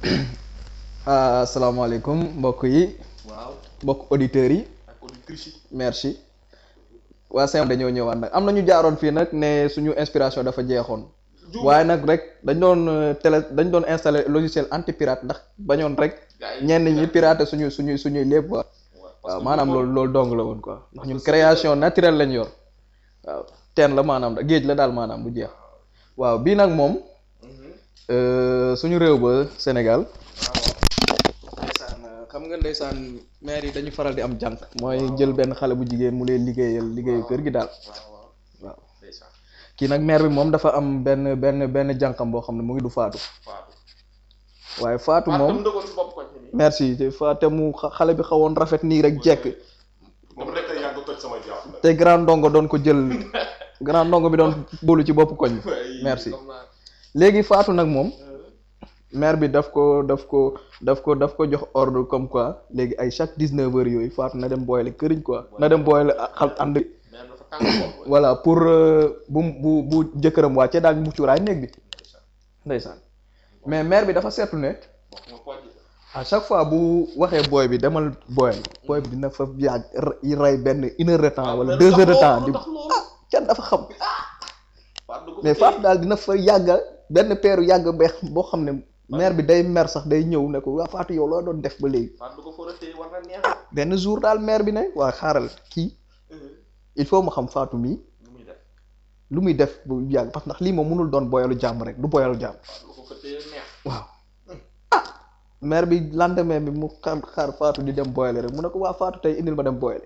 asalaamaaleykum mbokk yi waaw mbokk auditeurs yi ak auditrice yi merci waa sem dañoo ñëwaat nag am na ñu jaaroon fii nag ne suñu inspiration dafa jeexoon waaye nag rek dañ doon euh, télé dañ doon installé logiciel anti pirate ndax bañoon rek Gars yi- ñenn ñi pirater suñu suñu suñuy lépp quoi waaw maanaam loolu loolu dong la woon quoi ndax ñun création naturelle lañ yor waaw teen la maanaam géej la daal maanaam bu jeex waaw bii nag moom euh, suñu réew ba Sénégal ndeysaan xam nga ndeysaan maire yi dañu faral di am jànk mooy jël benn xale bu jigéen mu leen liggéeyal liggéeyu kër gi daal waaw waaw waaw ndeysaan kii nag maire bi moom dafa am benn benn benn jànkam boo xam ne mu ngi du faatu Fatou waaye faatu Fatou moom mu dëggoon si bopp koñ bi nii merci te faate mu xa- xale bi xawoon rafet nii rek jekk moom rek a yàgg toj sama jàpp te grand ndongo doon ko jël grand ndongo bi doon bóolu ci bopp koñ bi merci comme naa léegi faatu nag moom maire bi daf ko daf ko daf ko daf ko jox ordre comme quoi léegi ay chaque dix-neuf heures yooyu faatu na dem booyale këriñ quoi na dem booyale xal ànd mais dafa tàng bopp voilà pour euh, bu bu bu jëkkëram wàccee daal mu cuuraay néeg bi ndeysaan mais maire bi dafa seetlu ne wax nga pooj à chaque fois bu waxee booy bi demal booyal booy bi dina fa yàgg r- rey benn une heure de temps wala deux heures de temps di ah can dafa xam Fatou mais Fatou daal dina fa yàgga benn peeru yàgg beex boo xam ne maire bi day mer sax day ñëw ne ko waa Fatou yow loo doon def ba léegi Fatou ko fóora téye war na neex benn jour daal maire bi ne waa xaaral kii il faut ma xam Fatou mii lu muy def lu muy def bu yàgg parce que ndax lii moom mënul doon boyalu jàmm rek du boyalu jàmm Fatou ko fa téye neex waaw ah maire bi lendemain bi mu xaar xaar Fatou di dem boyale rek mu ne ko waa Fatou tey indil ma dem boyale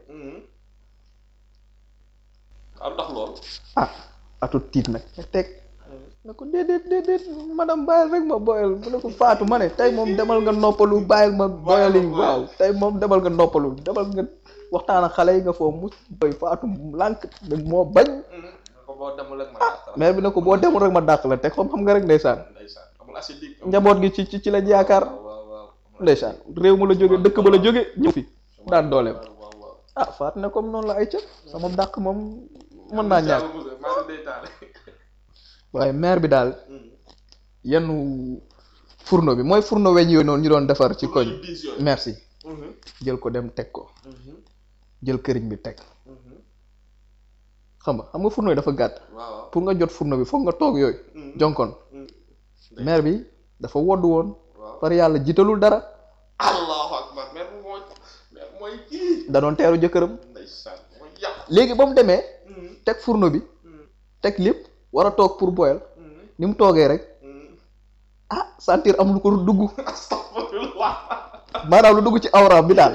waaw ndax loolu ah atu tiit nag ne teg ne ko déedéet déedéet madame bàyyil rek ma boyal mu ne ko Fatou ma ne tey moom demal nga noppalu bàyyil ma boyali waaw tey moom demal nga noppalu demal nga waxtaan ak xale yi nga foofu mu boy Fatou lànk moo bañ ko boo demul ak ma dàq la maire bi ne ko boo demul rek ma dàq la teg comme xam nga rek ndeysaan ndeysaan amul assez dig njaboot gi ci ci ci lañ yaakaar waaw waaw ndeysaan réew ma la jóge dëkk ba la jóge ñëw fi daan dooleem waaw waaw ah Fatou ne comme noonu la ay ca sama dàq moom mën naa ñàkk maa ngi day taale waaye maire bi daal yenn fourneau bi mooy fourneau weñ yooyu noonu ñu doon defar ci koñ diis yooyu merci jël ko dem teg ko jël këriñ bi teg xam nga xam nga fourneau yi dafa gàtt waaw pour nga jot fourneau bi foog nga toog yooyu jonkon maire bi dafa woddu woon waaw par yàlla jiitalul dara allahu akbar mère bu mooy mère mooy kii da doon teeru jëkkëram ndeysaan mooy yàq léegi ba mu demee teg fourneau bi teg lépp war a toog pour boyal ni mu toogee rek ah sentir am lu ko dugg astafurlah maanaam lu dugg ci awraam bi daal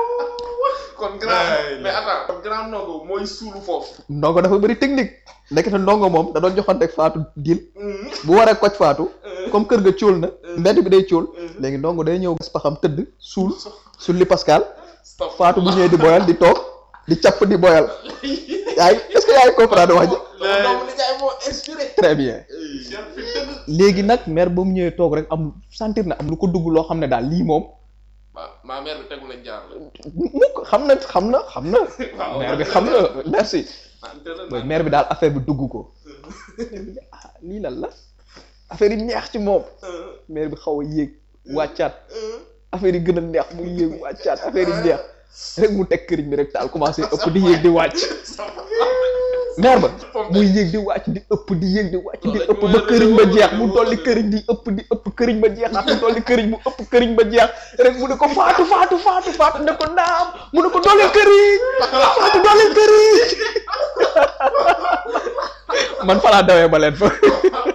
kon grand mais attends kon grand ndongo mooy suulu foofu ndongo dafa bëri technique ndekete ndongo moom da doon joxanteeg faatu dil bu waree koj faatu comme kër ga cóol na mbedd bi day cóol léegi ndongo day ñëw gas paxam tëdd suul sulli pascal faatu bu ñëwee di boyal di toog di capp di boyal yaa ngi est-ce que yaa ngi comprendre wax ji donc li jaay moo inspiré très bien léegi nag mère ba mu ñëwee toog rek am sentir na am lu ko dugg loo xam ne daal lii moom waaw maa mère bi tegu lañ jaar la mukk xam na xam na xam na mère bi xam na merci mooy mère bi daal affaire bi dugg ko ah lii lan la affaire yi neex ci moom mère bi xaw a yéeg wàccaat affaire yi gën a neex mu yéeg wàccaat affaire yi neex rek mu teg këriñ bi rek taal commencé ëpp di yéeg di wàcc mère ba muy yéeg di wàcc di ëpp di yéeg di wàcc di ëpp ba këriñ ba jeex mu dolli këriñ di ëpp di ëpp këriñ ba jeexaat mu dolli këriñ mu ëpp këriñ ba jeex rek mu ne ko faatu faatu faatu faatu ne ko naam mu ne ko dolli këriñ faatu dolli këriñ man fa laa dawee ba leen fa